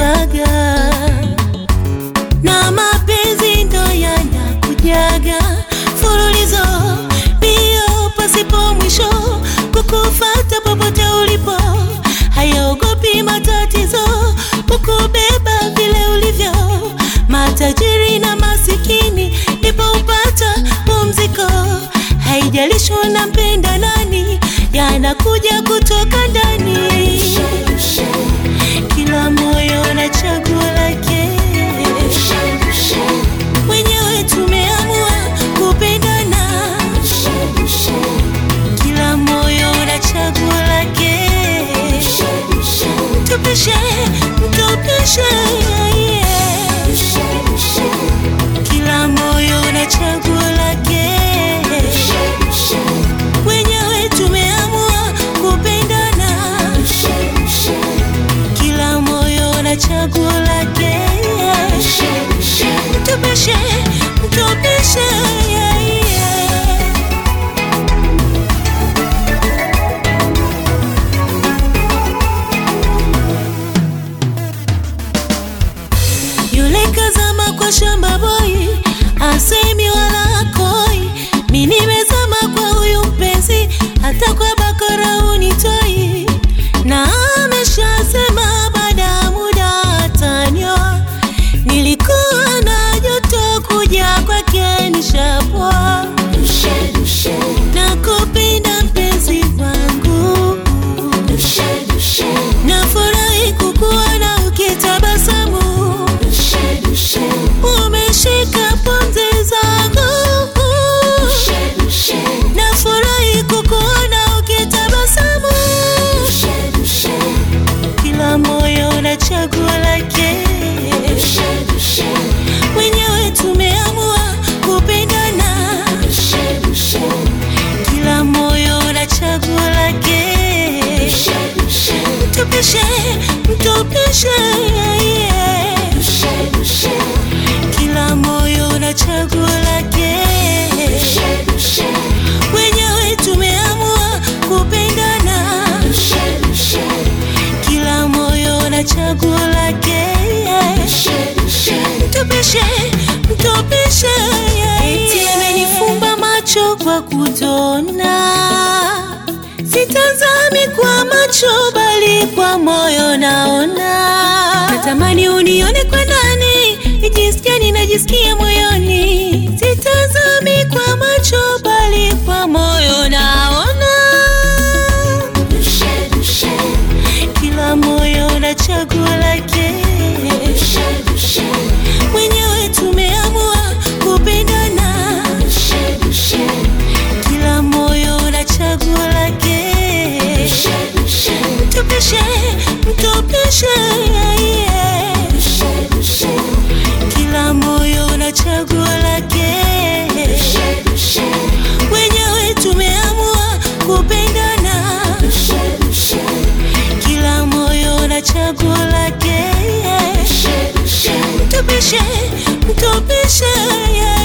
kujaga na mapenzi ndo yanakujaga fululizo mbio pasipo mwisho kukufata popote ulipo hayaogopi matatizo kukubeba vile ulivyo matajiri na masikini ndipo upata pumziko haijalishi unampenda nani yanakuja kutoka ndani kila moyo na chaguo lake wenyewe tumeamua kupendana kila moyo na chaguo lake tupishe tupishe yeah. kila moyo na chaguo lake wenyewe tumeamua kupendana kila moyo na chaguo lake tupishe tupishe yeah, yeah. yule kazama kwa shamba boy asemi wala akoi mi nimezama kwa huyu mpenzi hata kwa bakora unitoi na ameshasema baada ya muda atanyoa nilikuwa na joto kuja kwake nishapoa na kupenda mpenzi wangu nafurahi kukuona ukitabasamu umeshika pumzi zangu nafurahi kukuona ukitabasamu kila moyo na chaguo lake wenyewe tumeamua kupendana kila moyo na chaguo lake tupishe tupishe yeah. kila moyo na chaguo lake wenyewe tumeamua kupendana kila moyo na chaguo lake tupishe tupishe eti amenifumba macho kwa kutona sitazami kwa macho bali kwa moyo naona natamani unione kwa ndani nijisikia ninajisikia moyoni sitazami kwa macho bali kwa moyo naona kila moyo na chaguo lake mwenyewe tumeamua kupendana kila moyo na chaguo lake tupishe tupishe yeah. kila moyo na chaguo lake wenyewe tumeamua kupendana kila moyo na chaguo lake tupishe tupishe yeah.